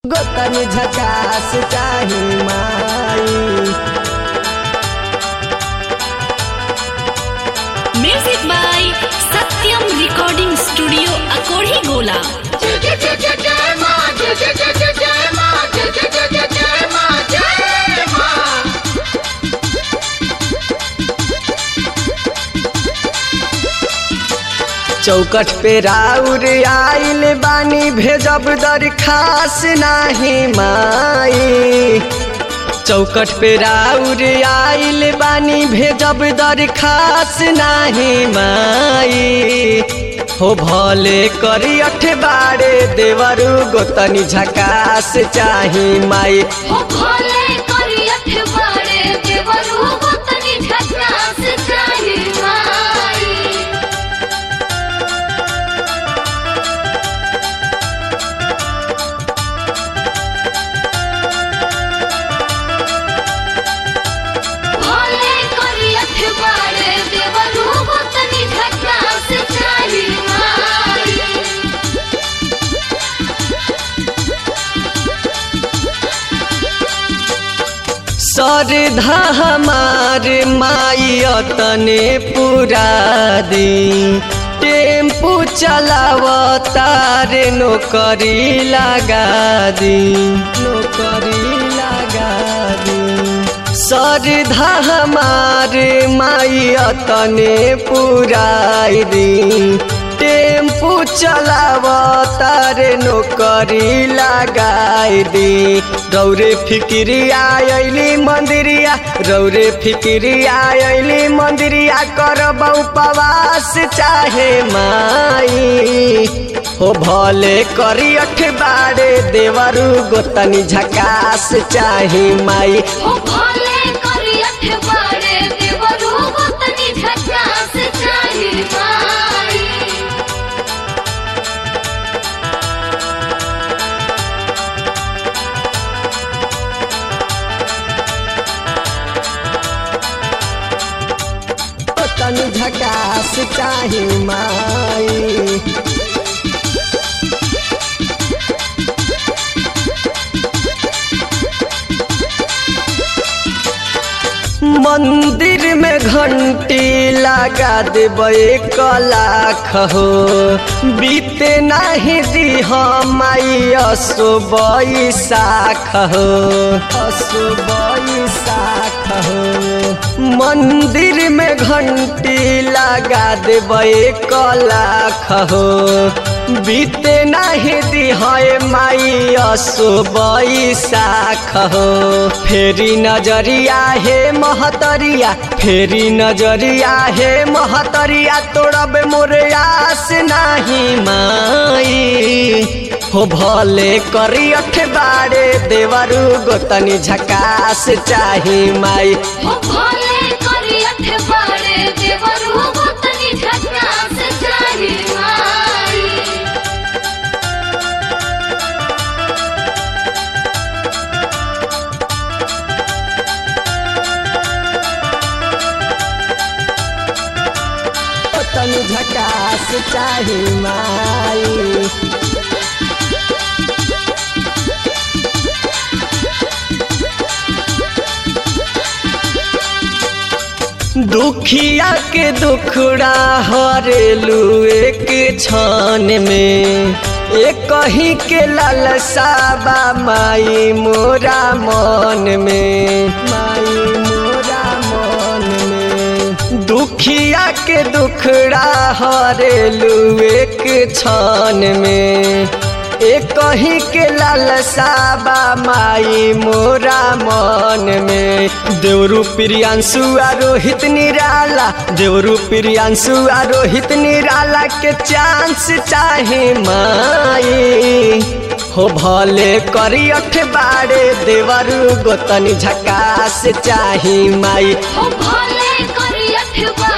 गोतनी झकास चाही माई music by Satyam recording studio Akodhi Gola जय जय जय जय जय माँ जय जय जय जय जय माँ जय जय जय जय जय माँ जय माँ चौकट पे राउर आइल बानी भेजब दरखास नाही माई चौकट पे राउर आइल बानी भेजब दरखास नाही माई हो भले करी अठबारे देवरु गोतनी झकास चाही माई हो भोले करी अठबारे देवरू गोतनी झकास चाही माई भोले करी अठबारे देवरू गोतनी झकास चाही माई सरधा हमार माई तने पूरा दी टेम्पू चलावतार नौकरी लगा दी नौकरी लगा दी सरधा हमार माई तने पुराई दी टेम्पू चलावतार नौकरी लगाई दी रौरे फिक्रिया अली मंदिरिया रौरे फिक्रिया अली मंदिरिया करब उपवास चाहे माई हो भले करी अठबारे देवरु गोतनी झकास चाहे माई हो भोले करी अठबारे देवरू गोतनी झकास चाही माई गोतनी झकास चाहे माई मंदिर में घंटी लगा देबै एक लाख हो बीते नहीं दी माई असो बैसाख हो असो बैसाख हो मंदिर में घंटी लगा देबै एक लाख हो बीते नहीं दी माई असो बैसाख हो फेरी नजरिया हे महतरिया फेरी नजरिया हे महतरिया तोड़ब मोरे आस नाही माई हो भले करी अठबारे देवरु गोतनी झकास चाही माई हो भोले करी अठबारे देवरू गोतनी झकास चाही माई गोतनी झकास चाही माई दुखिया के दुखड़ा हरेलू एक छान में एक कहीं के लालसा बा माई मोरा मन में माई मोरा मन में दुखिया के दुखड़ा हरेलू एक छान में एक कहीं के लालसा बा माई मोरा मन में देवरू प्रियांशु आ रोहित निराला देवरू प्रियांशु आ रोहित निराला के चांस चाहे माई हो भले करी अठबारे देवरू गोतनी झकास चाही माई हो भोले करी अठबारे